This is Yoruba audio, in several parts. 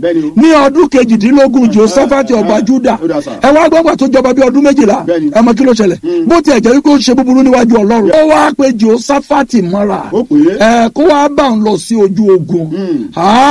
Bẹ́ẹ̀ni o. ní ọdún kejìdínlógún josephat ọba juda Ó dà sà. ẹ wá gbọ́gbà tó jọba bí ọdún méjìlá Bẹ́ẹ̀ni. ẹ mọ kí ló ṣẹlẹ̀ bó tiẹ̀ jẹ́ wípé ó ṣe búburú níwájú ọlọ́run ó wá pé josephat mọ́ra Ó pè é. ẹ kó wá bá ń lọ sí ojú ogun Mm.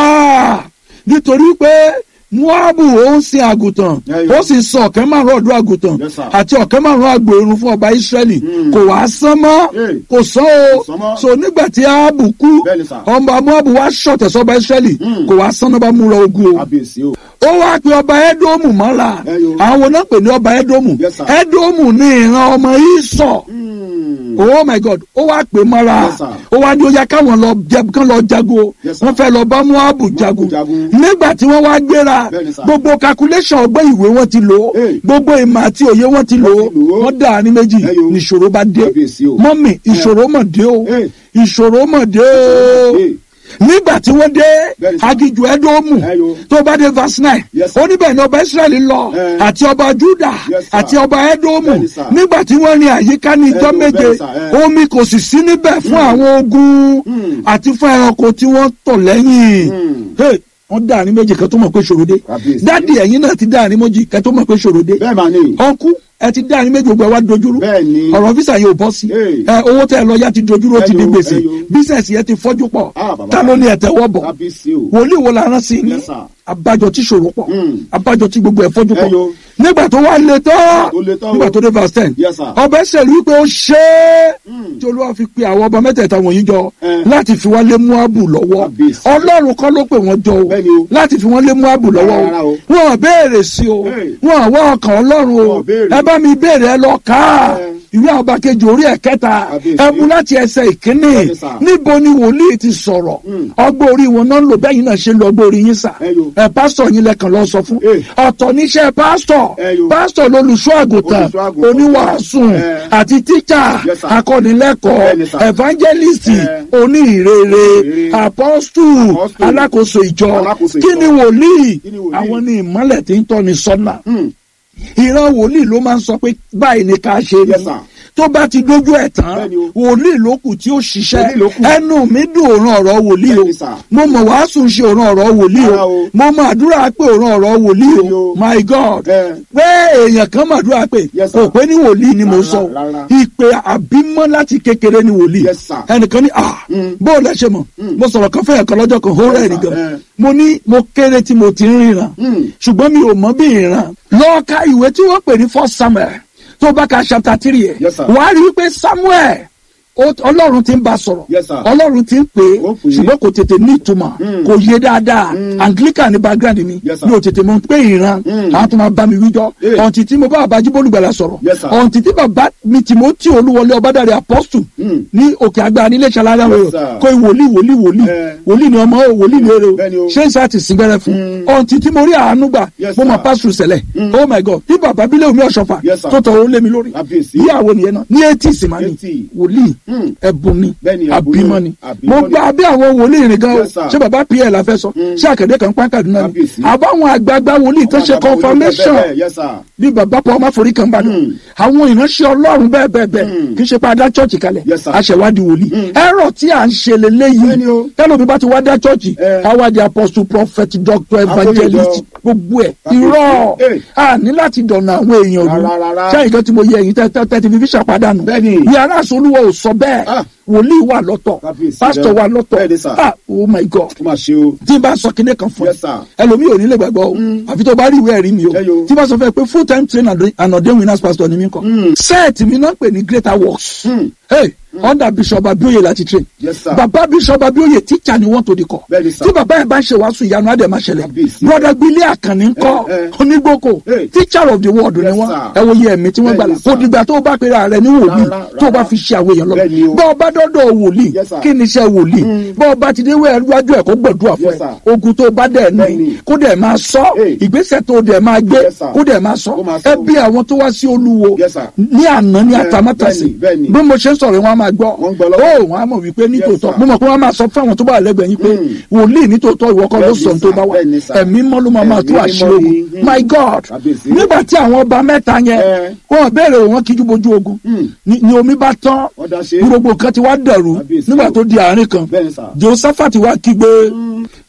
Ah, nítorí pé muabu ó ń sin àgùntàn Ẹyọ. ó sì sọ ọ̀kẹ́ márùn ọ̀dọ́ àgùntàn Yes, sir. àti ọ̀kẹ́ márùn àgbò irun fún ọba israẹli Mm. kò wá sán mọ́ Hey. kò sán Kò sán o mọ́. so nígbà tí ahabu kú Bẹ́ẹ̀ni, sir. ọba muabu wá ṣọ̀tẹ̀ sọ́ba israẹli Mm. kò wá sán náà bá múra ogun o kábíyèsí o. ó wá pe ọba ẹdómù mọ́ra Ẹyọ. àwọn náà pè ní ọba ẹdómù Yes, sir. ẹdómù ní ìran ọmọ ìsọ̀ Mm. oh my god ó wá pè mọ́ra Yes, sir. ó wá ní ó yá káwọn lọ jẹ kán lọ jago Yes, sir. wọ́n fẹ́ lọ bá muabu jagun jagun. nígbà tí wọ́n wá gbéra Bẹ́ẹ̀ni, sir. gbogbo calculation ọgbẹ́ ìwé wọn ti lò ó Hey. gbogbo ìmọ̀ àti òye wọn ti lò ó Wọ́n ti lò ó. wọ́n dà ní méjì Ẹyọ. níṣòro bá dé Kábíyèsí o. mọ́mì ìṣòro mọ̀ dé o Hey. ìṣòro mọ̀ dé o Hey. nígbà tí wọ́n dé Bẹ́ẹ̀ni, sir. agijù ẹdómù Ẹyọ. tó bá dé verse nine Yes, sir. ó níbẹ̀ ni ọba israẹli lọ Eh. àti ọba juda Yes, sir. àti ọba ẹdómù Bẹ́ẹ̀ni, sir. nígbà tí wọ́n rin àyíká ní ijọ́ Ẹyọ, méje bẹ́ẹ̀ni, sir. Eh. omi kò sì sí níbẹ̀ fún àwọn ogun Mm. àti fún ẹranko tí wọ́n tọ̀ lẹ́yìn Mm. Hey, wọ́n dá àárín méjì kan tó mọ̀ pé ṣòro dé Kábíyèsí. dádì ẹ̀yin náà ti dá àárín méjì kan tó mọ̀ pé ṣòro dé bẹ́ẹ̀ máa ní. ọ̀nkú ẹ ti dá àárín méjì gbogbo ẹ wá dojúrú bẹ́ẹ̀ ni. ọ̀rọ̀ físà yẹn ò bọ́ sí Hey. ẹ owó tẹ́ ẹ lọ yá ti dojúrú ó ti di Ẹyọ, gbèsè ẹyọ. bísẹ̀sì yẹn ti fọ́jú pọ̀ Ah, bàbá. ta ló ní ẹ̀tẹ̀wọ́ bọ̀ kábíyèsí o. wòlíì wo la rán sí i ní Yes, sir. abájọ tí ṣòro pọ̀ Mm. abájọ tí gbogbo ẹ̀ fọ́jú pọ̀ Ẹyọ. nígbà tó wá le tán Tó le tán o. nígbà tó dé verse ten Yes, sir. ọba ẹsẹ̀ rí pé ó ṣe é Mm. tí olúwa fi pe àwọn ọba mẹ́tẹ̀ẹ̀ta wọ̀nyí jọ Eh. láti fi wọ́n lé muabu lọ́wọ́ Kábíyèsí. ọlọ́run kọ́ ló pè wọ́n jọ o Bẹ́ẹ̀ni o. láti fi wọ́n lé muabu lọ́wọ́ Rárá o o. wọn ò béèrè sí o Hey. wọn ò wá ọkàn ọlọ́run o Wọn ò béèrè. ẹ bá mi béèrè ẹ lọ ká Eh. ìwé àwọn ọba kejì orí ẹ̀ kẹta Kábíyèsí. ẹ mú láti ẹsẹ̀ ìkíní Bẹ́ẹ̀ni, sir. níbo ni wòlíì ti sọ̀rọ̀ Mm. ọgbọ́n orí wọn náà ń lò bẹ́ẹ̀ yín náà ṣe ń lo ọgbọ́n orí yín sà Ẹyọ. ẹ pásítọ̀ yín lẹ́kàn lọ sọ fún Eh. ọ̀tọ̀ níṣẹ́ pásítọ̀ Ẹyọ. pásítọ̀ lolùṣọ́ àgùntàn Olùṣọ́ àgùntàn. oníwàásù Eh. àti tíjà Yes, sir. akọ́nilẹ́kọ̀ọ́ Bẹ́ẹ̀ni, sir. evangelist Eh. oníhìrere Ìrere. apostle Apostle. alákòóso ìjọ Alákòóso kí ìjọ. ni wòlíì Kí ni wòlíì? àwọn ni ìmọ́lẹ̀ tí ń tọ́ni sọ́nà Mm. ìran wòlíì ló máa ń sọ pé báyìí ni ká ṣe Yes, ni sir. tó bá ti dójú ẹ̀ tán Bẹ́ẹ̀ni o. wòlíì ló kù tí ó ṣiṣẹ́ Wòlíì ló kù. ẹnu mi dùn òran ọ̀rọ̀ wòlíì o Bẹ́ẹ̀ni, sir. mo mọ̀ wàásù ń ṣe òran ọ̀rọ̀ wòlíì Rárá o o. mo mọ̀ àdúrà pé òran ọ̀rọ̀ wòlíì Bẹ́ẹ̀ni o o. my god Eh. pé èèyàn kan mà dúrà pé Yes, sir. kò pé ní wòlíì ni mo Rárá, sọ o. rárá. ìpè àbímọ́ láti kékeré ni wòlíì Yes, sir. ẹnìkan ní ah Mm. bó o lẹ ṣe mọ̀ mo sọ̀rọ̀ kan fẹ́yàn kan lọ́jọ́ kan ó rẹ̀ sir. nìkan Eh. mo ní mo kéré tí mo ti ń ríran Mm. ṣùgbọ́n mi ò mọ bí ìran lọ ka ìwé tí wọ́n pè ní first samuel tó bá ka chapter three ẹ̀ Yes, sir. wàá rí wípé samuel ó- ọlọ́run ti ń bá sọ̀rọ̀ Yes, sir. ọlọ́run ti ń pè é Ó pè é. ṣùgbọ́n kò tètè ní ìtumọ̀ Mm. kò yé dáadáa anglican ní background mi Yes, sir. mi ò tètè mọ̀ pé ìran Mm. àwọn tó máa bá mi wíjọ́ Eh. ọ̀ǹtì tí mo bá bàbá jíbólúgbàlà sọ̀rọ̀ Yes, sir. ọ̀ǹtì tí bàbá mi timothy olúwọlé ọbádàrẹ apostle Mm. ní òkè àgbà nílé ìṣàlàyé Yes, àwọn sir. kò wòlíì wòlíì wòlíì Eh. wòlíì ni ọmọ o wòlíì ni èrè o Bẹ́ẹ̀ni o. ṣé n sá ti sìn gbẹrẹ fún Mm. ọ̀ǹtì tí mo rí àánú gbà Yes, mo sir. mọ̀ pásítù sẹ̀lẹ̀ Mm. oh my god tí bàbá bílẹ̀ omi ọ̀ṣọ́fà Yes, sir. tó tọrọ ó lé mi lórí Kábíyèsí. ìyàwó nìyẹn náà ní etí ìsìnmáni 80. wòlíì Mm. ẹ̀bùn ni Bẹ́ẹ̀ni, ẹ̀bùn àbímọ ni. ni Àbímọ mo ni. gba abẹ́ àwọn wòlíì rìn gan o Yes, sir. ṣé bàbá pl la fẹ́ sọ Mm. ṣé àkàdé kan pán Kaduna ni Kábíyèsí. àbáwọn àgbààgbà wòlíì tó ṣe Àwọn àgbàdo confirmation bẹ́ẹ̀ bẹ́ẹ̀, Yes, sir. bí bàbá paul máforí kan bá dùn Mm. àwọn ìránṣẹ́ ọlọ́run bẹ́ẹ̀ bẹ́ẹ̀ bẹ́ẹ̀ Mm. kì í ṣe pé a dá chọ́ọ̀chì kalẹ̀ Yes, sir. aṣèwádìí wòlíì Mm. ẹ̀rọ tí à ń ṣe leléyìí Bẹ́ẹ̀ni o. tẹ́lómi bá ti wá dá chọ́ọ̀chì Eh. àwádìí apostle prophet doctor evangelist Àfọyíjọ. gbogbo ẹ̀ Kábíyèsí. irọ́ Eh. a ní láti dọ̀nà àwọn èèyàn lù Rárá, rárá. ṣé ìkan tí mo yẹ ẹ̀yìn tẹ́ ti fi fi ṣàpàdánù Bẹ́ẹ̀ni. yàrá àsolúwọ̀ ò sọ bẹ́ẹ̀ Ah. wòlíì wà lọ́tọ̀ Kábíyèsí pásítọ̀ rẹ. wà lọ́tọ̀ Bẹ́ẹ̀ni, sir. ah oh my god Ó máa ṣe o. tí n bá sọ kinní kan fún ẹ Yes, sir. ẹlòmíì ò ní lè gbàgbọ́ o àfi tó bá rí ìwé ẹ̀rí mi o Ẹyọ. tí n bá sọ fún ẹ pé full time trainer and ordained winners pastor ni mí kọ Mm. sẹ́ẹ̀tì mi náà pè ní greater works Mm. hey under bishop abioye láti train Yes, sir. bàbá bishop abioye teacher ni wọ́n tó di kọ Bẹ́ẹ̀ni, sir. tí bàbá yẹn bá ń ṣe wàásù ìyanu adé máa ṣẹlẹ̀ Kábíyèsí. brother gbélé àkànní ńkọ́ Eh, eh. onígbòkò Hey. teacher of the world ni Yes, wọ́n sir. ẹ wo iye ẹ̀mí tí wọ́n Bẹ́ẹ̀ni, gbàlà kò sir. dìgbà tó o bá pera rẹ ní wòlíì Rárá, tó o bá rárá. fi ṣe àwọn èèyàn lọ Bẹ́ẹ̀ni o. bọ́ ọ bá dọ́dọ̀ wòlíì Yes, sir. kí ni iṣẹ́ wòlíì bọ́ ọ bá ti dé wájú ẹ̀ kó gbọ̀dúrà fún Yes, ẹ sir. ogun tó bá dẹ̀ ní Bẹ́ẹ̀ni. kó dẹ̀ máa sọ Hey. ìgbésẹ̀ tó dẹ̀ máa gbé Yes, sir. kó dẹ̀ máa sọ Kó máa sọ. ẹ bí àwọn tó wá sí olúwo Yes, sir. ní àná ní Eh, àtàmátàsí bẹ́ẹ̀ni, bẹ́ẹ̀ni. bí mo ṣe ń sọ̀rọ̀ wọn á máa gbọ́ Wọ́n ń gbọ́ lọ́wọ́. ó wọn á mọ̀ wípé nítòótọ́ Yes, sir. mo mọ̀ pé wọ́n á máa sọ fún àwọn tó bá wà lẹ́gbẹ̀ẹ́ yín pé Mm. wòlíì nítòótọ́ ìwọ kọ́ ló Bẹ́ẹ̀ni, sọ tó sir. bá wà Bẹ́ẹ̀ni, sir. ẹ̀mí mọ́ ló máa máa tú Ẹ̀mí àṣírí mímọ́ ogun ni. Mm. my god Kábíyèsí. nígbà tí àwọn ọba mẹ́ta yẹn Eh. wọ́n béèrè wọn kíjú bojú ogun Mm. ni ni omi bá tán Wọ́n dá ṣe. ní gbogbo nǹkan ti wá dẹ̀rù Kábíyèsí nígbà o. tó di àárín kan Bẹ́ẹ̀ni, sir. josephat wá kígbe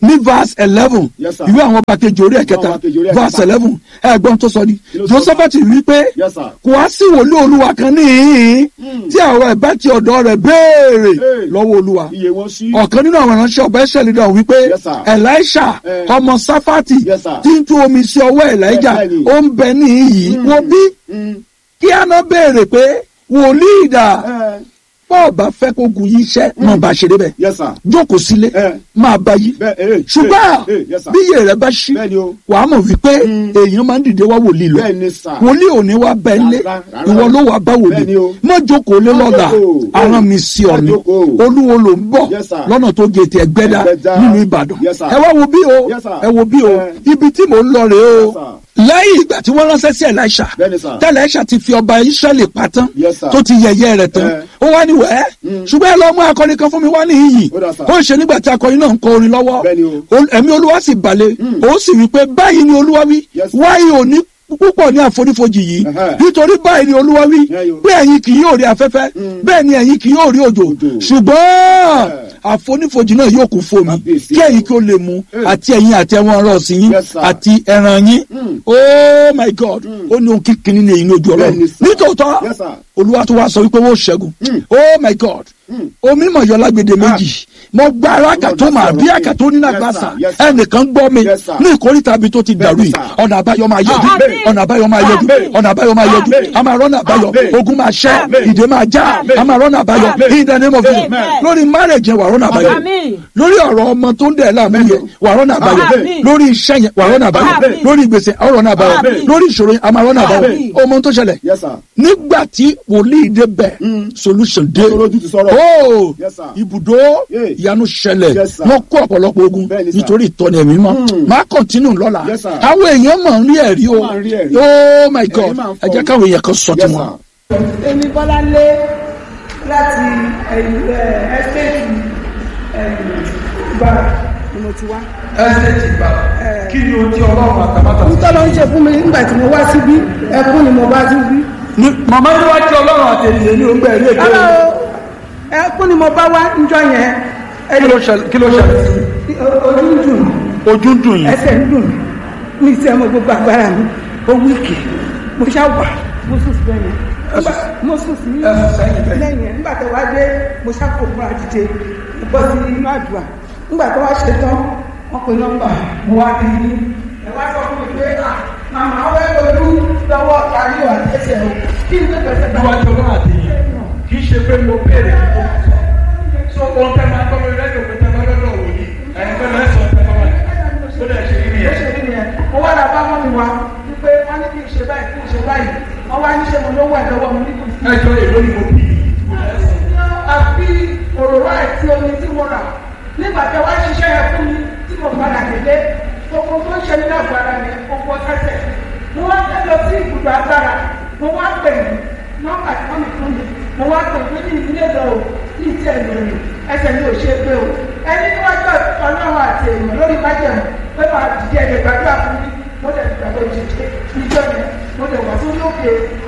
ní verse eleven Yes, sir. ìwé àwọn ọba kejì orí Àwọn ẹ̀kẹta ọba kejì orí ẹ̀kẹta. verse eleven ẹ̀gbọ́n tó sọ ni Kí ló sọ? josephat wí pé Yes, sir. kò wá sí wòlíì olúwa kan níhìn tí àwọn ẹ̀bá ti ọ̀dọ̀ rẹ̀ béèrè Hey. lọ́wọ́ olúwa iye wọn sí. ọ̀kan nínú àwọn ìránṣẹ́ ọba ẹ̀ṣẹ̀ lídà wípé Yes, sir. elisha Eh. ọmọ safati Yes, sir. tí ń tú omi sí ọwọ́ elijah Bẹ́ẹ̀ ni. ó ń bẹ níhìn wo bí Mm. kí á ná béèrè pé wòlíì dà Eh, bọ́ọ̀ bá fẹ́ kó gun yí iṣẹ́ máa bá ṣe débẹ̀ yes sir. jókòó sílé Eh. máa bá yí bẹ́ẹ̀ eh, ṣùgbọ́n eh, eh, yes, sir. bí iye rẹ bá ṣí bẹ́ẹ̀ ni o. wàá mọ̀ wípé Mm. èèyàn máa ń dìde wá wòlíì lọ bẹ́ẹ̀ ni sà. wòlíì ò ní wá bẹ́ẹ̀ lé Rárá, rárá. ìwọ ló wá bá Bẹ́ẹ̀ wòlíì ni o. má jókòó lé Má lọ́la jókòó. aràn mi sí ọ Má ni jókòó. olúwo ló ń bọ̀ Yes, sir. lọ́nà tó gé ti ẹgbẹ́dá Ẹgbẹ́dá. nínú ìbàdàn Yes, sir. ẹ wá wo bí o Yes, sir. ẹ wo bí o Eh. ibi tí mò ń lọ rèé o Yes, sir. lẹ́yìn ìgbà tí wọ́n ránṣẹ́ sí Elisha Bẹ́ẹ̀ ni, sir. tí Elisha ti fi ọba Israẹli pa tán Yes, sir. tó ti yẹ̀yẹ́ rẹ̀ tán Eh. ó wá ní wẹ́ẹ́ ṣùgbọ́n ẹ lọ mú akọni kan fún mi wá ní iyì Ó dà, sir. ó ń ṣe nígbà tí akọni náà ń kọ orin lọ́wọ́ Bẹ́ẹ̀ ni o. Ol- ẹ̀mí olúwa sì balẹ̀ ó sì wí pé báyìí ni olúwa wí Yes, sir. wáyé òní púpọ̀ ní àfonífojì yìí Ẹhẹ́. nítorí báyìí ni olúwa wí Yeah, yo. pé ẹ̀yin kì yóò rí afẹ́fẹ́ bẹ́ẹ̀ ni ẹ̀yin kì yóò rí òjò Òjò. ṣùgbọ́n àfonífojì náà yóò kún fómi Kábíyèsí. kí ẹ̀yin kí ó lè mu Eh. àti ẹ̀yin àti ẹ̀wọ̀n ọ̀rọ̀ sí yín Yes, sir. àti ẹran yín Mm. oh my god ó ní ohun kíkiní ní èyí ní ojú ọlọ́run Bẹ́ẹ̀ni, sir. nítòótọ́ Yes, sir. olúwa tó wá sọ wípé wọ́n ṣẹ́gun Mm. oh my god Mm. omi mọ̀ yọ lágbède méjì mo gba alága tó máa bí àkàtó nínú Yes, àgbàsà sir. Yes, sir. ẹnìkan gbọ́ mi Yes, sir. ní ìkórìtà bí tó ti dàrú Bẹ́ẹ̀ni, yìí sir. ọ̀nà àbáyọ máa yọjú Àmín. ọ̀nà àbáyọ máa yọjú Àmín. ọ̀nà àbáyọ máa yọjú Àmín. a máa rọ́nà àbáyọ Àmín. ogun máa ṣẹ́ Àmín. ìdè máa já Àmín. a máa rọ́nà àbáyọ Àmín. in the name of Jesus Amen. lórí marriage yẹn wà rọ́nà àbáyọ Àmín. lórí ọ̀rọ̀ ọmọ tó ń dẹ̀ láàmú yẹn wà rọ́nà àbáyọ Àmín. lórí iṣẹ́ yẹn wà rọ́nà àbáyọ Àmín. lórí ìgbésẹ̀ wà rọ́nà àbáyọ Àmín. lórí ìṣòro yẹn a máa rọ́nà àbáyọ Àmín. ọmọ tó ṣẹlẹ̀ Yes, sir. nígbà tí wòlíì dé bẹ̀ solution dé Olójú ti sọ̀rọ̀. ó Yes, sir. ibùdó Yeah. ìyanu ṣẹlẹ̀ Yes, sir. wọ́n kó ọ̀pọ̀lọpọ̀ ogun Bẹ́ẹ̀ni, sir. nítorí ìtọ́ni ẹ̀mí mọ́ máa kọ́ntínú lọ́la Yes, sir. àwọn èèyàn máa ń rí ẹ̀rí o Wọ́n máa ń rí ẹ̀rí. oh my god máa ń ẹ jẹ́ fọ́. káwọn èèyàn kan sọ Yes, tiwọn. sir. èmi bọ́láńlé láti ẹ́stéètì ìbára ni mo ti wá. ẹsẹ̀tì gbà kí ni o ti ọlọ́run àtàbàtà. nítorí ó ń ṣe fún mi nígbà tí mo wá síbí ẹkún ni mo bá síbí. màmá yìí wá tí ọlọ́run àti ènìyàn ní ogbẹ́ ẹ̀rí èké rárá o ẹkún ni mo bá wá níjọ́ yẹn kí ló ṣẹlẹ̀ kí ló ṣẹlẹ̀ ojú ń dùn ojú ń dùn yín ẹsẹ̀ ń dùn ní ìṣẹ́ mo gbogbo agbára mi ó wíìkì mo ṣá wà mo sùn sí bẹ́ẹ̀ yẹn mo sùn sí lẹ́yìn yẹn nígbà tó wá dé mo ṣá kó múra dìde mo bọ́ sí inú àdúrà nígbà tó wá ṣe tán wọ́n pe nọ́mbà mo wá di ní ẹ wá sọ fún mi pé à màmá wẹ́ lójú lọ́wọ́ ayé wà tẹ̀sẹ̀ o kí n tó tẹ̀sẹ̀ bá níwájú ọlọ́run àti ènìyàn kì í ṣe pé mo béèrè so ohun tẹ́ máa gbọ́ mi rẹ́díò pé tẹ́ máa lọ́dọ̀ wò ní ẹ̀yin fẹ́ lọ́sọ̀ tẹ́ máa wà ó dẹ̀ ṣe rí bó yẹn. ṣe rí nìyẹn mo wá ra bá mọ́ mi wá wípé wọ́n ní kí n ṣe báyìí kí n ṣe báyìí wọ́n wá ní ṣe mo lówó ẹ̀ lọ́wọ́ mi ní kò sí. ẹjọ́ èlò ni mo bí àfi òróró àti omi tí mo rà nígbà tí wọ́n ṣiṣẹ́ yẹn fún mi tí mo padà délé gbogbo tó ń ṣe nínú àgbàrá yẹn gbogbo sẹ́sẹ̀ mo wá fẹ́ lọ sí ibùdó agbára mo wá pè mí nọ́mbà tí wọ́n mi fún mi mo wá pè mí ní ìdílé lọ o ní ìtí ẹ̀ lórí ẹsẹ̀ mi ò ṣe é pé o ẹni níwájú ọlọ́run àti èèyàn lórí májẹ̀mú pé máa dìde ẹ̀jẹ̀ gbàdúrà fún mi mo lè gbàgbọ́ ìṣẹ̀ṣẹ̀ níjọ́ yẹn mo lè wà sórí òkè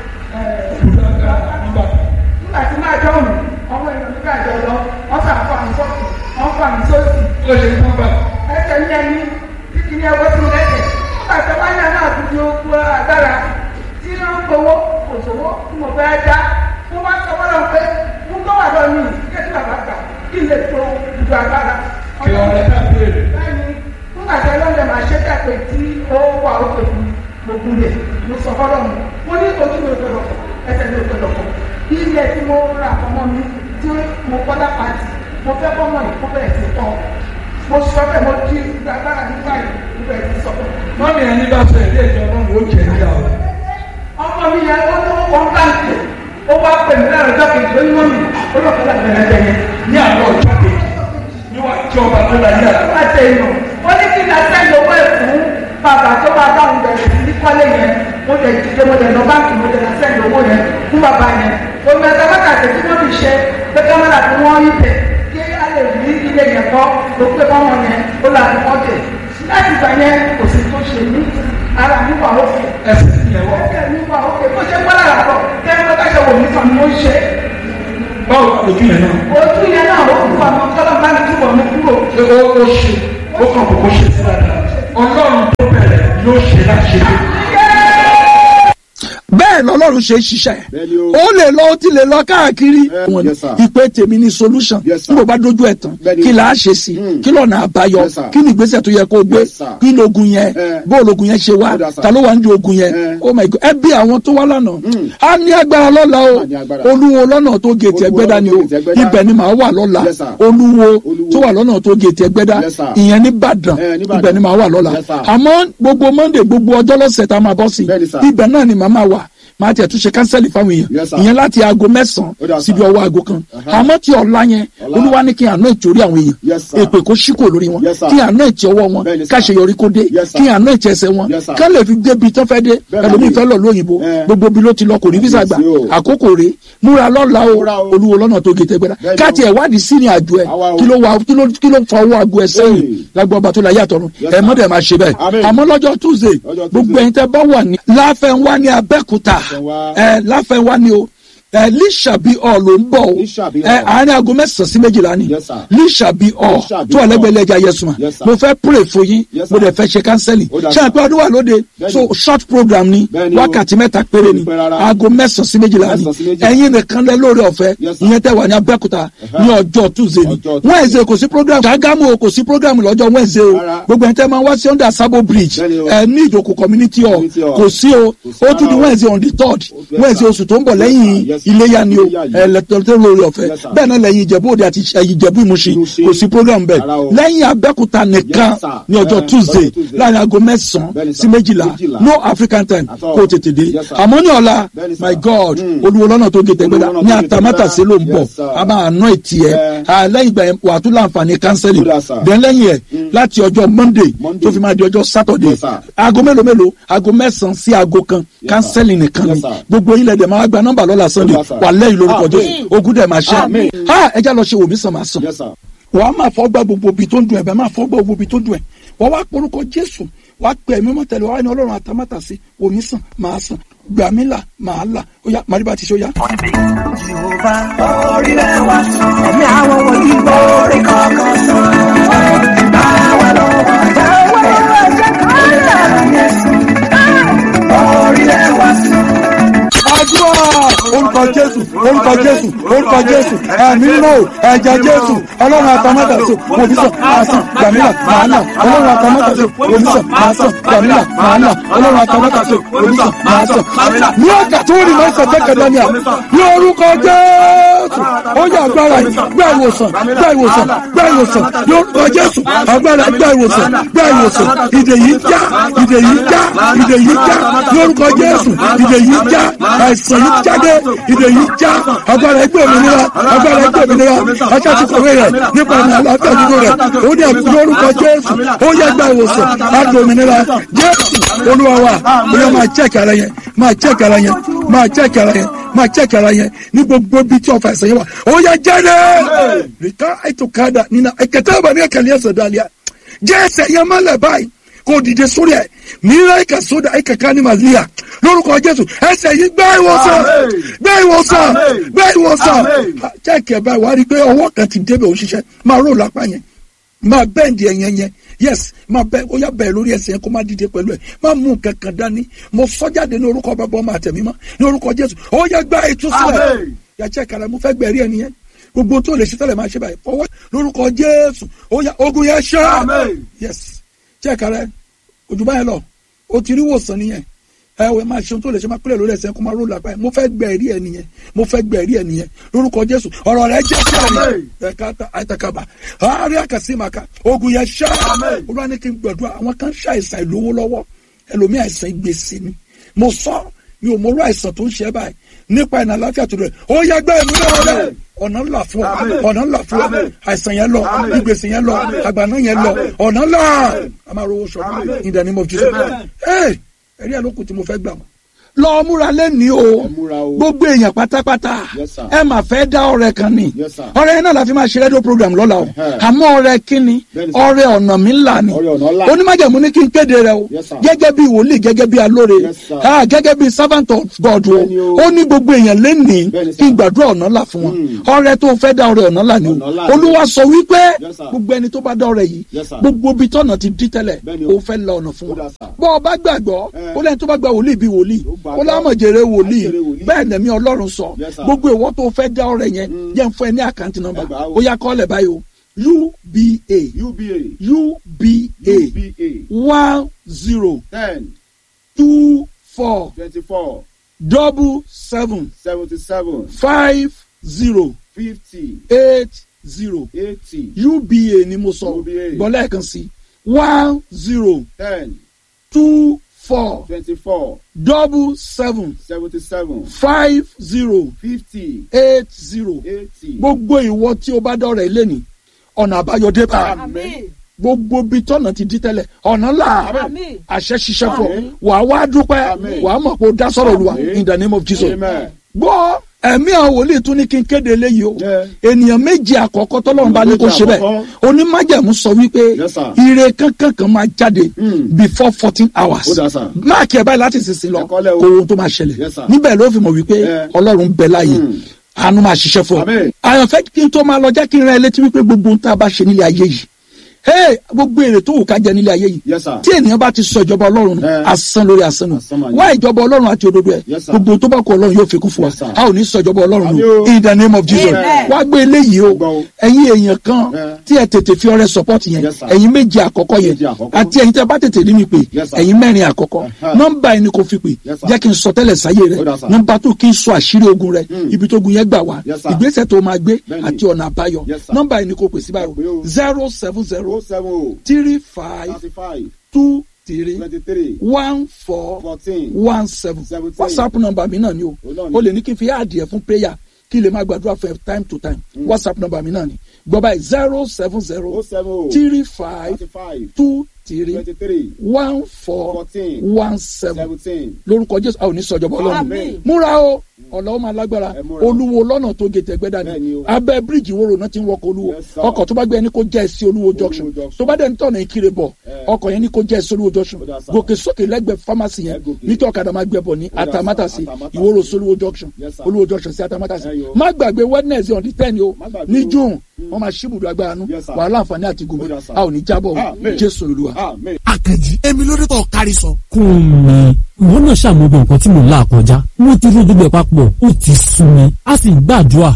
nígbà tí máa dọ́ọ̀nù ọmọ èèyàn nígbà jọ lọ wọ́n fà fà mí sọ́ọ̀tù wọ́n fà mí sóòtù ó ṣe ní nọ́mbà ẹsẹ̀ ní ẹni títí ní ẹwọ́ sí mi lẹ́sẹ̀ nígbà tí wọ́n yàn náà dúdú ogun agbára tí wọ́n ń gbowó kò sówó tí mo fẹ́ dá mo wá sọ fọlọ́ pé mo tó wà lọ́nu kí ẹtí bàbá gbà kí n lè tó dúdú agbára. kí ọ̀rẹ́ ká béèrè. bẹ́ẹ̀ni nígbà tí ọlọ́dẹ máa ṣe dàpẹ́ tí ó wà òkè fún gbogbo rẹ̀ mo sọ fọlọ́ mi mo ní ojú mi ò gbọdọ̀ kọ̀ ẹsẹ̀ mi ò gbọdọ̀ kọ̀ ilé tí mo ra ọmọ mi tí mo kọ́ lápàtì mo fẹ́ kọ́mọ ìkó bẹ̀rẹ̀ sí kọ́ mo sọ bẹ́ẹ̀ mo di agbára nígbà yìí mo bẹ̀rẹ̀ sí sọ bẹ́ẹ̀. mọ́mí ẹni bá sọ ilé ìjọ náà ó jẹ níyà o. ọmọ mi yẹn ó tó wọn báńkì ó wá pè mí láàrin ọjọ́ kejì lórí mọ́mì ó lọ́ọ́ fẹ́ láti bẹ̀rẹ̀ bẹ̀rẹ̀ ní àwọn ọjọ́ kejì níwájú ọba tó la yàrá. láti èèyàn ó ní kí n lọ sẹ́yìn owó ẹ̀ fún bàbá tó bá bá òun bẹ̀rẹ̀ sí ní kọ́lé yẹn mo lè dìde mo lè lọ báńkì mo lè lọ sẹ́yìn owó yẹn fún bàbá yẹn omi ẹ̀ka wákàtí tí wọ́n fi ṣe pé kámẹ́rà tí wọ́n yí bẹ̀ kí a lè rí ilé yẹn kọ́ ló pé fọ́mọ yẹn ó là ní wọ́n dé láti gbà yẹn kò sí tó ṣe ní ara mi wà ókè ẹsẹ̀ ti yẹ wọ. ẹsẹ̀ mi wà ókè bó ṣe gbọ́dọ̀ àpọ̀ kẹ́rin tó dáṣọ wò mí kan ni ó ṣe báwo lójú yẹn náà. ojú yẹn náà ó kú àmọ́ kọ́lọ́ bá mi túbọ̀ mú kúrò ṣé ó ó ṣe. ó ó kàn kókó ṣe sí dáadáa ọlọ́run tó bẹ̀rẹ̀ yóò ṣe láṣẹ bẹ́ẹ̀ lọ́lọ́run ṣe ń ṣiṣẹ́ Bẹ́ẹ̀ni o. ó lè lọ ó ti lè lọ káàkiri Eh, Wọn ní, yes, sir. ìpè tèmi ní solution Yes, sir. níbo bá dojú ẹ̀ tán Bẹ́ẹ̀ni. kí là á ṣe sí Hmm. kí lọ́nà àbáyọ Yes, sir. kí ni ìgbésẹ̀ tó yẹ kó gbé Yes, sir. kí lógun yẹn Eh. bó lógun yẹn ṣe wá Ó dà, sir. ta ló wà ní ogun yẹn Eh. oh my god ẹ bí àwọn tó wá lánàá Hmm. a ní agbára lọ́la o A ní agbára. olúwo lọ́nà tó gètè Olúwo ẹgbẹ́dá ni o lọ́nà tó gètè Ẹgbẹ́dá. ibẹ̀ ni màá wà lọ́la Yes, sir. olúwo Olúwo. tó wà lọ́nà tó gètè ẹgbẹ́dá Yes, sir. ìyẹn ní Ìbàdàn Eh, ní Ìbàdàn. ibẹ̀ ni màá wà lọ́la Yes, sir. àmọ́ gbogbo monday gbogbo ọjọ́ lọ́sẹ̀ tá a máa bọ́ sí Bẹ́ẹ̀ni, sir. ibẹ̀ náà ni màá máa wà máa tiẹ̀ tún ṣe kánsẹ́lì fáwọn Yes, èèyàn sir. ìyẹn láti aago Ó dà, mẹ́sàn-án sir. síbi ọwọ́ aago kan Aha. àmọ́ tí ọ̀la yẹn Ọ̀la. olúwa ní kí àná ìtòrí àwọn èèyàn Yes, sir. èpè kó ṣíkò lórí wọn Yes, sir. kí àná ìtì ọwọ́ wọn Bẹ́ẹ̀ni, sir. káṣeyọrí kó dé Yes, sir. kí àná ìtì ẹsẹ̀ wọn Yes, sir. ká lè fi débi tó fẹ́ dé Bẹ́ẹ̀ni. ẹlòmíì fẹ́ lọ lóyìnbó Eh. gbogbo bí ló ti lọ kò ní físà gbà Yes, o. àkókò rèé múra lọ́la Múra o o. olúwo lọ́nà tó gètè gbéra Bẹ́ẹ̀ni káàtì o. ẹ̀ wádìí sí ní àjò ẹ̀ Àwa o. kí ló wà kí ló kí ló fa owó àgọ́ ẹ̀ sẹ́yìn Hey. lágbó ọba tó la yàtọ̀ nù Yes, ẹ̀ sir. mọ́dẹ̀ máa ṣe bẹ́ẹ̀ Amen. àmọ́ lọ́jọ́ tuesday Lọ́jọ́ gbogbo Tuesday. ẹ̀yin tẹ́ bá wà ní láfẹ̀wá ní abẹ́kúta Láfẹnwá. ẹ̀ láfẹ̀wá ní o ẹ̀ lísàbí ọ̀ ló ń bọ̀ o Lísàbí ẹ̀ Hall. àárín aago mẹ́sàn-án sí méjìlá ni Yes, sir. lísàbí ọ̀ Lísàbí tó Hall. ẹlẹ́gbẹ̀lẹ́ ẹja yẹsùn Yes, sir. mo fẹ́ pray fún yín Yes, mo sir. dẹ̀ fẹ́ ṣe kánsẹ́lì Ó dà, ṣé sir. àpé ọdún wà lóde Bẹ́ẹ̀ni. so short program ni Bẹ́ẹ̀ni o. wákàtí mẹ́ta péré ni Kò pẹ́ rárá. aago mẹ́sàn-án sí méjìlá ni Mẹ́sàn-án sí méjìlá. ẹ̀yin nìkan lẹ lórí ọ̀fẹ́ Yes, sir. ìyẹn tẹ́ wà ní abẹ́kúta ní ọjọ́ tuesday ni Ọjọ́ Tuesday. wednesday kò sí program ṣàgámù o kò sí program lọ́jọ́ wednesday o Rárá. gbogbo ẹni tẹ́ máa wá sí under sabo bridge Bẹ́ẹ̀ni o. ẹ ní ìjòkó community hall Community hall. kò sí o Kò sí ó tún di rárá o. wednesday on the third Yes, wednesday sir. oṣù tó ń bọ̀ lẹ́yìn Yes, sir. iléyà ni o Iléyá yìí. ẹ lẹ́tọ̀ọ́tẹ́ lórí ọ̀fẹ́ Yes, sir. bẹ́ẹ̀ náà lẹ́yìn ìjẹ̀bú òde àti ẹ̀yìn ìjẹ̀bú ìmúṣin Ìmúṣin. kò sí program bẹ́ẹ̀ Rárá o. lẹ́yìn abẹ́kúta nìkan Yes, sir. ní ọjọ́ Eh, tuesday ọjọ́ Tuesday. láàrin aago mẹ́sàn-án Bẹ́ẹ̀ni, sir. sí méjìlá Méjìlá. no african time At all. kó o tètè dé Yes, sir. àmọ́ ní ọ̀la Bẹ́ẹ̀ni, sir. my god Mm. olúwo lọ́nà tó gé tẹ́gbẹ́dá Olúwo lọ́nà ní tó gé àtàmátàsé ló ń bọ̀ Yes, sir. a máa ná ìtì ẹ̀ Eh. Ah, lẹ́yìn ìgbà yẹn wà á tún láǹfààní kánsẹ́lì Ó dà, sir. then lẹ́yìn ẹ̀ láti ọjọ́ monday Monday. tó fi máa di ọjọ́ saturday Yes, sir. aago mélòó mélòó aago mẹ́sàn-án sí aago kan Yes, kánsẹ́lì nìkan Yes, ni sir. gbogbo ilẹ̀ dẹ̀ máa gba nọ́mbà lọ́la sunday Ó dà, sir. wà lẹ́yìn lórúkọ Amen. jésù ogun dẹ̀ máa ṣe Amen. ha ẹja lọ ṣe wòmí sàn máa sàn Yes, sir. wàá máa fọ́ gbá gbogbo ibi tó ń dùn ẹ̀ bẹ́ẹ̀ máa fọ́ gbá gbogbo ibi tó ń dùn ẹ̀ wàá wá porúkọ jésù wàá pè ẹ̀mí mọ́ tẹ̀lé wàá ní ọlọ́run àtàmátà sí omi sàn máa sàn gbà mí là máa là ó yá màríbà ti ṣe ó yá. ẹ̀mí àwọn wọ̀nyí lórí kọ̀ọ̀kan sàn. Báwa ló wà jáwé ẹ̀jẹ̀ kan lẹ̀ orílẹ̀ wa sàn. àdúrà orúkọ jésù orúkọ jésù orúkọ jésù ẹ̀mí nínú ẹ̀jẹ̀ jésù ọlọ́run àtàmátà sí omi sàn máa sàn gbà mí là máa là ọlọ́run àtàmátà sí omi sàn máa sàn gbà mí là máa là ọlọ́run àtàmátà sí omi sàn máa sàn gbà mí là. ní ọjà tó rí máa ń sàn tẹ́kẹ̀ dání à ní orúkọ jésù ó yẹ agbára yìí gbá ìwòsàn gbá ìwòsàn gbá ìwòsàn ní orúkọ jésù agbára gbá ìwòsàn gbá ìwòsàn ìdè yìí já ìdè yìí já ìdè yìí já ní orúkọ jésù ìdè yìí já àìsàn yìí jáde ìdè yìí já agbára ẹgbẹ́ òmìnira agbára ẹgbẹ́ òmìnira ajá ti kọ̀wé rẹ̀ nípa ìmọ̀ àlàáfíà nínú rẹ̀ ó ní ẹ̀kú ní orúkọ jésù ó yẹ gbá ìwòsàn láti òmìnira jésù olúwa wa ó yẹ máa jẹ́ kàrà yẹn máa jẹ́ kàrà yẹn máa jẹ́ kàrà yẹn máa jẹ́ kàrà yẹn ní gbogbo bí tí ọ̀fà ẹ̀sẹ̀ yẹn wà ó yẹ jáde rìkà ètòkàdà nínú ẹ̀kẹ́tẹ́ ìbànú ẹ̀kẹ́lẹ́ ẹ̀sẹ̀ dàlíà jẹ́ ẹsẹ̀ yẹn mọ́lẹ̀ báyìí kò dìde sórí ẹ̀ mìíràn ẹ̀ka sódà ẹ̀ka ká ní màlíà lórúkọ jésù ẹsẹ̀ yìí gbá ìwòsàn gbá ìwòsàn gbá ìwòsàn jẹ́ẹ̀kì ẹ̀ báyìí wà á rí i pé ọwọ́ kan ti débẹ̀ òṣìṣẹ́ máa rò lápá yẹn máa bẹ́ẹ̀ndì ẹ̀yẹn yẹn yes máa bẹ́ ó yá bẹ́ẹ̀ lórí ẹsẹ̀ yẹn kó má dìde pẹ̀lú ẹ̀ má mú nǹkan kan dání mo sọ jáde ní orúkọ bàbá ọmọ àtẹ̀mí mọ́ ní orúkọ jésù ó yá gbá ìtúsílẹ̀ yàtọ̀ ìkàlẹ̀ mo fẹ́ gbẹ̀rí ẹni yẹn gbogbo tó lè ṣe tẹ́lẹ̀ máa ṣe báyìí fọwọ́ lórúkọ jésù ó yá ogun yẹn ṣá yes jẹ́ẹ̀ka rẹ ojú báyẹn lọ o ti rí wòsàn nìyẹn ẹ wẹ máa ṣeun tó lè ṣe máa pẹ́lẹ̀ lórí ẹsẹ̀ kó máa ró lápá yẹn mo fẹ́ gbẹ ẹ̀rí ẹ̀ nìyẹn mo fẹ́ gbẹ ẹ̀rí ẹ̀ nìyẹn lórúkọ jésù ọ̀rọ̀ rẹ̀ jẹ́ sí àná ẹ̀ka àtàkàbà àárẹ̀ àkàsí màkà ogun yẹn ṣá olúwa ní kí n gbàdúrà àwọn kan ṣe àìsàn ìlówó lọ́wọ́ ẹlòmíì àìsàn ìgbésí ni mo sọ mi ò mọ̀rọ̀ àìsàn tó ń ṣe báyìí nípa ìnà àláfíà tó rẹ̀ ó yẹ gbẹ́ ẹ̀mí náà rẹ̀ ọ̀nà ńlá fún ọ ọ̀nà ńlá fún ọ àìsàn yẹn lọ ìgbésí yẹn lọ àgbàná yẹn lọ ọ̀nà ńlá a máa rówó sọ in the name of Jesus ẹ ẹ̀rí ẹ̀ ló kù tí mo fẹ́ gbà wọ́n lọ múra lẹ́ni o Ẹ múra o. gbogbo èèyàn pátápátá Yes, sir. ẹ mà fẹ́ dá ọrẹ kan ni Yes, sir. ọrẹ yẹn náà la fi máa ṣe rédíò program lọ́la o Ẹhẹ́. àmọ́ ọrẹ kíni Bẹ́ẹ̀ni, sir. ọrẹ ọ̀nà mi ńlá ni Ọrẹ ọ̀nà ńlá. onímájẹ̀mú ní kí n kéde rẹ o Yes, sir. gẹ́gẹ́ bí wòlíì gẹ́gẹ́ bí alóore Yes, sir. ah, gẹ́gẹ́ bí servant of God o Bẹ́ẹ̀ni o. ó ní gbogbo èèyàn lẹ́nìí Bẹ́ẹ̀ni, sir. kí n gbàdúrà ọ̀nà ńlá fún wọn Mm. ọrẹ tó fẹ́ dá ọrẹ ọ̀nà ńlá ni Ọ̀nà ńlá o ni. olúwa sọ wípé Yes, sir. gbogbo ẹni tó bá dá ọrẹ yìí Yes, sir. gbogbo ibi tọ́nà ti dí tẹ́lẹ̀ Bẹ́ẹ̀ni o. ó fẹ́ la ọ̀nà fún Ó wọn dà, sir. bọ́ ọ bá gbàgbọ́ Eh. ó lẹ́yìn tó bá gba wòlíì bí wòlíì Ó gbàgbọ́. ó lámọ̀jèrè wòlíì Àjèrè wòlíì. bẹ́ẹ̀ nẹ̀mí ọlọ́run sọ Yes, sir. gbogbo ìwọ tó fẹ́ dá ọrẹ yẹn jẹ́ n fún ẹ ní àkáǹtì nọ́mbà Ẹ gbà á o. ó yá kọ́lẹ̀ báyìí o uba uba uba uba one zero ten two four twenty-four double seven seventy-seven five zero fifty eight zero eighty uba ni mo sọ UBA. gbọ́lẹ̀ kan sí one zero ten two four twenty-four double seven seventy-seven five zero fifty eight zero eighty. gbogbo ìwọ tí o bá dọ̀rẹ̀ lẹ́ni ọ̀nà àbáyọ dé bá Àmín. gbogbo bí tọ́nà ti di tẹ́lẹ̀ ọ̀nà là Àmín. àṣẹ ṣiṣẹ́ fún ọ Àmín. wàá wá dúpẹ́ Àmín. wàá mọ̀ pé o dá sọ̀rọ̀ lu wa Àmín. in the name of Jesus Amen. gbọ́ ẹ̀mí àwọn wòlíì tún ní kí n kéde eléyìí o Yeah. ènìyàn méjì àkọ́kọ́ tọ́lọ́run bá ní kó Méjì ṣe bẹ́ẹ̀ àkọ́kọ́. onímájẹ̀mú sọ wípé Yes, sir. ire kankan kan máa jáde Mm. before fourteen hours Ó dà, sir. máàkì ẹ̀ báyìí láti sísìn lọ Ẹ kọ́lẹ̀ o. kó ohun tó máa ṣẹlẹ̀ Yes, sir. níbẹ̀ ló fi mọ̀ wípé Yeah. ọlọ́run bẹ láàyè Mm. àánú máa ṣiṣẹ́ fún ọ Àmín. àyànfẹ́ kí n tó máa lọ jẹ́ kí n rán ẹ létí wípé gbogbo ohun tá a bá ṣe nílé ayé yìí hey, gbogbo èrè tó wù ká jẹ nílé ayé yìí Yes, sir. tí ènìyàn bá ti sọ ìjọba ọlọ́run nù, Eh. asán lórí asán nù Asán máa ní. wá ìjọba ọlọ́run àti òdodo ẹ̀ Yes, sir. gbogbo ohun tó bá kọ ọlọ́run yóò fi kún fún wa Yes, sir. a ò ní sọ ìjọba ọlọ́run Àmín nù o. in the name of Jesus Amen. wá gbé eléyìí o Gbọ́ o. ẹ̀yin èèyàn kan Eh. tí ẹ tètè fi ọrẹ support yẹn Yes, sir. ẹ̀yin méje àkọ́kọ́ yẹn Méje àkọ́kọ́. àti ẹ̀yin tẹ́ bá tètè rí mi pé Yes, sir. ẹ̀yin mẹ́rin àkọ́kọ́ Uh-huh. nọ́mbà ẹni kò fi pè Yes, sir. jẹ́ kí n sọ tẹ́lẹ̀ sáyé rẹ Ó dà, sir. nọ́mbà tó kí n sọ àṣírí ogun rẹ Mm. ibi tó gun yẹn gbà wá Yes, sir. ìgbésẹ̀ tó máa gbé Bẹ́ẹ̀ni. àti ọ̀nà àbáyọ Yes, sir. nọ́mbà ẹni kò pè sí Pè báyìí o. zero seven zero oh seven oh three five thirty-five two three twenty-three one four fourteen one seven Seventeen. whatsapp number mi náà ni o Ó náà ni. o lè ní kí n fi àdìẹ fún prayer kí n lè máa gbàdúrà fún ẹ time to time whatsapp number mi náà ni gbọ́ báyìí zero seven oh zero seven oh three five thirty-five two three twenty-three one four fourteen one seven seventeen lórúkọ jésù a ò ní sọjọba ọlọ́run Àmín. múra o ọ̀làwọ́ máa lágbára Ẹ múra. olúwo lọ́nà tó gé tẹ̀gbẹ́dà Bẹ́ẹ̀ni ni o. abẹ́ bíríìjì wóró náà ti ń wọkọ̀ olúwo Yes, sir. ọkọ̀ tó bá gbé ẹni kó jẹ́ sí olúwo junction junction. tó bá dẹ̀ ń tọ̀nà ìkirè bọ̀ Eh. ọkọ̀ yẹn ní kó jẹ́ sí olúwo junction Ó dà, sir. gòkè sókè lẹ́gbẹ̀ẹ́ pharmacy yẹn Ẹ gòkè. ní kí ọ̀kadà máa gbẹ bọ̀ ní Ó dà, sir. atamátàsí Atamátàsí. ìwóró sí olúwo junction Yes, sir. olúwo junction sí atamátàsí Ẹ yo. má gbàgbé wednesday on the ten o Má gbàgbé ní o. june wọ́n máa ṣíbùdó agbára nú Yes, sir. wàhálà àǹfààní àti gòmè Ó dà, sir. a ò ní jábọ̀ o Àmín. jésù olúwa. amen. àkànjì èmi lórí tó kárí sọ. kún mi ìwọ náà ṣàmúgbò nǹkan tí mò ń là kọjá mo ti rí gbogbo ẹ̀ papọ̀ ó ti sú mi a sì ń gbàdúrà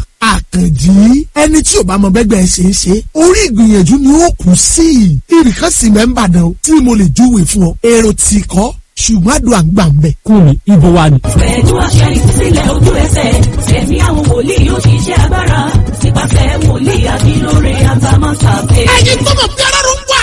àkànjì ẹni tí ò bá mọ bẹ́gbẹ́ ṣe é ṣe orí ìgbìyànjú ni ó kù sí i ibìkan sì mẹ́ńbà dán o tí mo lè júwèé fún ọ èrò tì kọ́ ṣùgbọ́n àdúrà ń gbà ń bẹ̀. kún mi ibo wa ni. pẹ̀lú àṣẹ ìtúsílẹ̀ ojú ẹsẹ̀ ẹ̀mí àwọn wòlíì yóò ṣiṣẹ́ agbára nípasẹ̀ wòlíì àbílóore àtàmọ́sàfẹ́. ẹ̀yin tó mọ̀ bí ọlọ́run ń wá